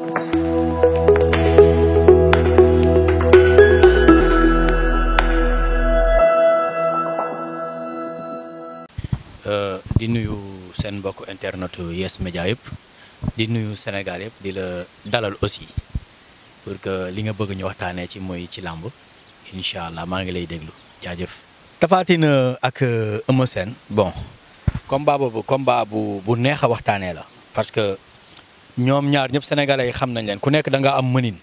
di nuyu seen mbokk internet Yes Média yëpp di nuyu Sénégal yëpp di la dalal aussi pour que li nga bëgg ñu waxtaanee ci mooy ci làmb incha allah maa ngi lay déglu jaajëf. Tapha Tine ak Eumeu Sène bon combat boobu combat bu bu neex a waxtaanee la parce que ñoom ñaar ñëpp sénégalais yi xam nañ leen ku nekk da nga am mënin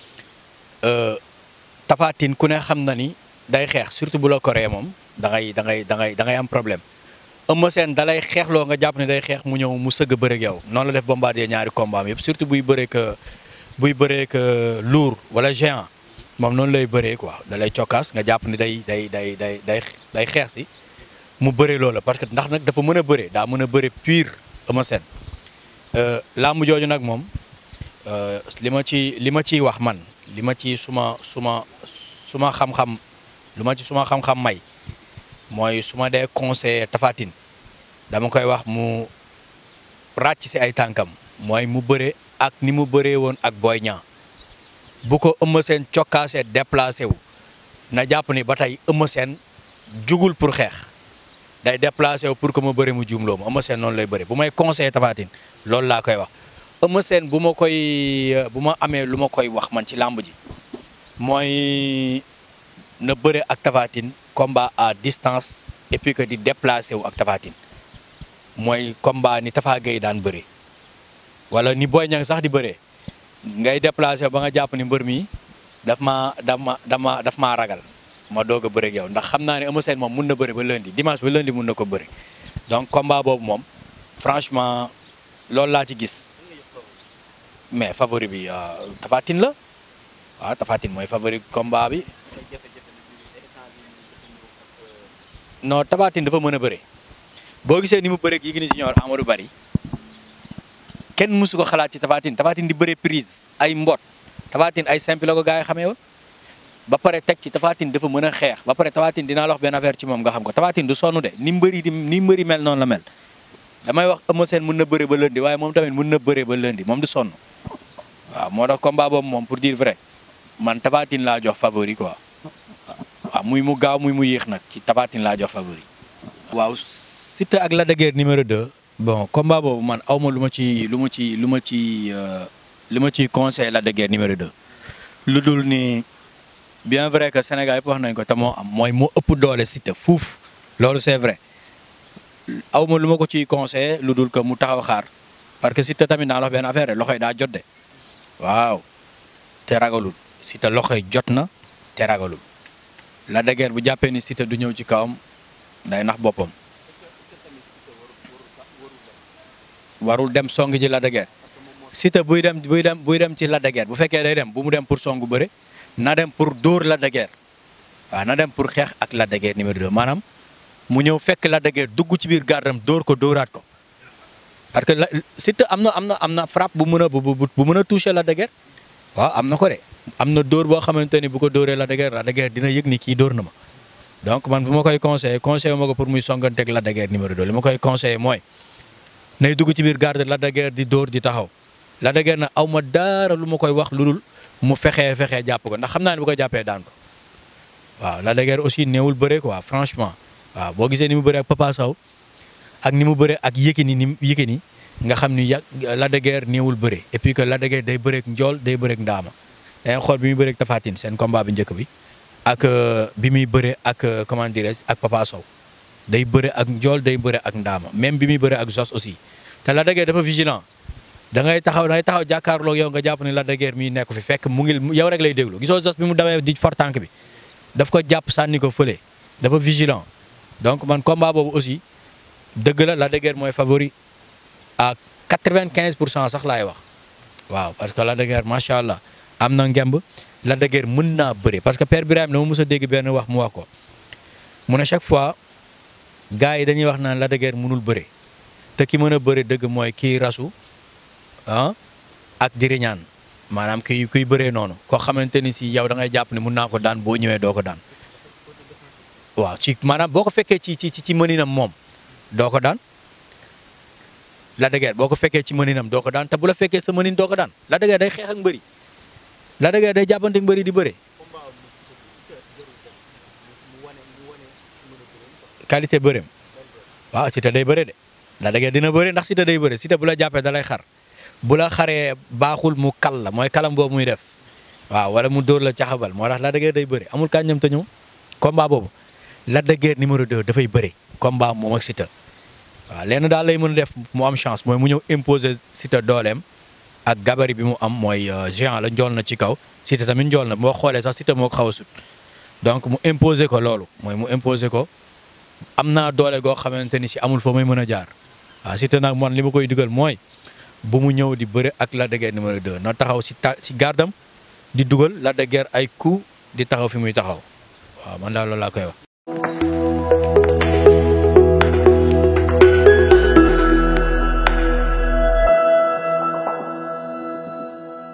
Tapha Tine ku ne xam na ni day xeex surtout bu la koree moom da ngay da ngay da ngay da ngay am problème. Eumeu Sène dalay xeexloo nga jàpp ne day xeex mu ñëw mu sëgg bëreeg yow noonu la def bombardier ñaari combat am yëpp surtout buy bëree que buy bëree que lourd wala géant moom noonu lay bëree quoi dalay cokkaas nga jàpp ni day day day day day day xeex si mu bëree loola parce que ndax nag dafa mën a bëree daa mën a bëree pur Eumeu Sène làmb jooju nag moom li ma ci li ma ciy wax man li ma ci suma suma suma xam-xam lu ma ci suma xam-xam may mooy su ma dee conseiller Tapha Tine dama koy wax mu ràcc si ay tànkam mooy mu bëre ak ni mu bëree woon ak Boy Niang bu ko Eumeu Sène cokkaasee déplacé wu na jàpp ni ba tey Eumeu Sène jugul pour xeex day déplacé wu pour que ma bëre mu juumloo ma Eumeu Sène noonu lay bëre bu may conseiller Tapha Tine loolu laa koy wax Eumeu Sène bu ma koy bu ma amee lu ma koy wax man ci làmb ji mooy na bëre ak Tapha Tine combat à distance et puis que di déplacé wu ak Tapha Tine mooy combat ni Tapha Gueye daan bëre wala ni Boy Niang sax di bëree ngay déplacé ba nga jàpp ni mbër mi daf maa dama dama daf maa ragal ma doog a bëre ak yow ndax xam naa ne Eumeu Sène moom mun na bëre ba lundi dimanche ba lundi mun na ko bëre donc combat boobu moom franchement loolu laa ci gis mais favori bi Tapha Tine la waaw Tapha Tine mooy favori combat bi. non Tapha Tine dafa mën a bëre boo gisee ni mu bëreeg Yékini Junior Amadou Bari kenn mësu ko xalaat ci Tapha Tine Tapha Tine di bëre prise ay mbot Tapha Tine ay simple la ko gars yi xamee woon ba pare teg ci Tapha Tine dafa mën a xeex ba pare Tapha Tine dinaa la wax benn affaire ci moom nga xam ko Tapha Tine du sonn de ni mbëri di ni mbëri mel noonu la mel damay wax Eumeu Sène mën na bëre ba lundi waaye moom tamit mën na bëre ba lundi moom du sonn waaw moo tax combat boobu moom pour dire vrai man Tapha Tine laa jox favori quoi. waaw muy mu gaaw muy mu yéex nag ci Tapha Tine laa jox favori. waaw Siteu ak Lac de Guiers numéro 2. bon combat boobu man aw ma lu ma ci lu ma ci lu ma ci lu ma ciy conseil Lac de Guiers numéro 2. lu dul ni bien vrai que Sénégal yëpp wax nañ ko te moo am mooy moo ëpp doole Siteu fuuf loolu c'est vrai aw ma lu ma ko ciy conseillé lu dul que mu taxaw xaar parce que Siteu tamit naa la wax benn affaire loxoy daa jot de waaw te ragalul Siteu loxoy jot na te ragalul. Lac de Guiers bu jàppee ni Siteu du ñëw ci kawam day nax boppam warul dem song ji Lac de Guiers Siteu buy dem buy dem buy dem ci Lac de Guiers bu fekkee day dem bu mu dem pour songu bëre na dem pour dóor Lac de Guiers waaw na dem pour xeex ak Lac de Guiers numéro 2 maanaam mu ñëw fekk Lac de Guiers dugg ci biir gardam dóor ko dóoraat ko parce que la Siteu am na am na am na frappe bu mën a bu bu mën a toucher Lac de Guiers waaw am na ko de am na dóor boo xamante ni bu ko dóoree Lac de Guiers Lac de Guiers dina yëg ni kii dóor na ma donc man bu ma koy conseillé conseillé ma ko pour muy songanteeg Lac de Guiers numéro 2 li ma koy conseillé mooy nay dugg ci biir garde Lac de Guiers di dóor di taxaw Lac de Guiers na aw ma dara lu ma koy wax lu dul mu fexee fexee jàpp ko ndax xam naa ne bu ko jàppee daan ko waaw Lac de Guiers aussi néewul bëre quoi franchement waaw boo gisee ni mu bëre ak Papa Sow ak ni mu bëre ak Yékini ni Yékini nga xam ni ya Lac de Guiers néewul bëre et puis que Lac de Guiers day bëreek njool day bëreek ndaama dangay xool bi muy bëreek Tapha Tine seen combat bi njëkk bi ak bi muy bëre ak comment dirais ak Papa Sow day bëre ak njool day bëre ak ndaama même bi muy bëre ak Jos aussi te Lac de Guiers dafa vigilant da ngay taxaw da ngay taxaw jàkkaarloog yow nga jàpp ni Lac de Guiers mii nekk fi fekk mu ngi yow rek lay déglu gisoo Jos bi mu dawee di for tànk bi daf ko jàpp sànni ko fële dafa vigilant donc man combat boobu aussi dëgg la Lac de Guiers mooy favori à 95 pour cent sax laay wax waaw parce que Lac de Guiers macha allah am na ngemb Lac de Guiers mën naa bëre parce que Père Birahim dama mës a dégg benn wax mu wax ko mu ne chaque fois gars yi dañuy wax naan Lac de Guiers mënul bëre te ki mën a bëre dëgg mooy kii rasu ah ak diriñaan maanaam kuy kuy bëree noonu koo xamante ni si yow da ngay jàpp ne mun naa ko daan boo ñëwee doo ko daan waaw ci maanaam boo ko fekkee ci ci ci mëninam moom doo ko daan Lac de Guiers boo ko fekkee ci mëninam doo ko daan te bu la fekkee sa mënin doo ko daan Lac de Guiers day xeex ak mbëri Lac de Guiers day jàppante ak mbëri di bëre qualité bëreem waaw Siteu day bëre de Lac de Guiers dina bëre ndax Siteu day bëre Siteu bu la jàppee da lay xar bu la xaree baaxul mu kal la mooy kalam boobu muy def waaw wala mu dóor la caxabal moo tax Lac de Guiers day bëre amul kañ ñam te ñëw combat boobu Lac de Guiers numéro 2 dafay bëre combat moom ak Siteu waaw lenn daal lay mën a def mu am chance mooy mu ñëw imposer Siteu dooleem ak gabarit bi mu am mooy géant la njool na ci kaw Siteu tamit njool na boo xoolee sax Siteu moo ko xaw a sut donc mu imposer ko loolu mooy mu imposer ko am naa doole goo xamante ni si amul foo may mën a jaar waaw Siteu nag man li ma koy digal mooy bu mu ñëw di bëre ak Lac de Guiers numéro 2 na taxaw si ta si gardam di dugal Lac de Guiers ay coup di taxaw fi muy taxaw waaw man daal loolu laa koy wax.